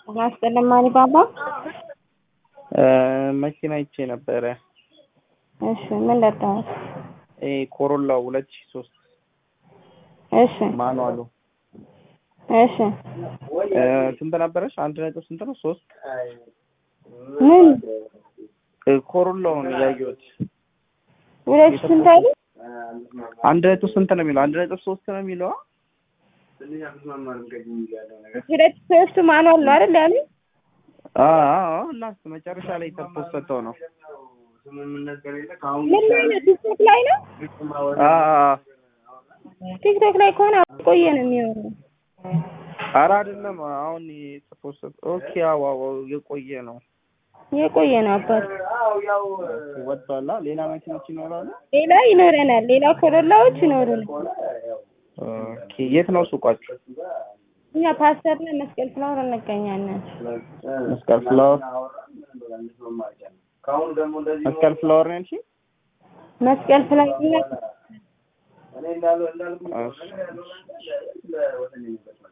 ማስጠለማኒ ባባ መኪና ይቼ ነበረ። እሺ ምን ለጣሁት? ይሄ ኮሮላ ሁለት ሺህ ሶስት እሺ ማኑዋሉ እሺ ስንት ነበረች? አንድ ነጥብ ስንት ነው? ሶስት ምን ኮሮላውን ያየሁት ሁለት ሺህ ስንት አሉ? አንድ ነጥብ ስንት ነው የሚለው? አንድ ነጥብ ሶስት ነው የሚለው። ሁለት ሶስቱ ማኑዋል ነው አይደል ያሉ? አዎ እና መጨረሻ ላይ ተፖሰተው ነው። ምን ላይ ነው? ቲክቶክ ላይ ነው? አዎ ቲክቶክ ላይ ከሆነ ቆየ ነው የሚሆነው። ኧረ አይደለም አሁን የተፖሰተ ኦኬ። አዎ አዎ የቆየ ነው የቆየ ነው አባት። ወጥቷላ። ሌላ መኪኖች ይኖራሉ። ሌላ ይኖረናል። ሌላ ኮሮላዎች ይኖሩናል። ኦኬ የት ነው ሱቋችሁ? እኛ ፓስተር ላይ መስቀል ፍላወር እንገኛለን። መስቀል ፍላወር መስቀል ፍላወር ነው ያልሽኝ? መስቀል ፍላወር እሺ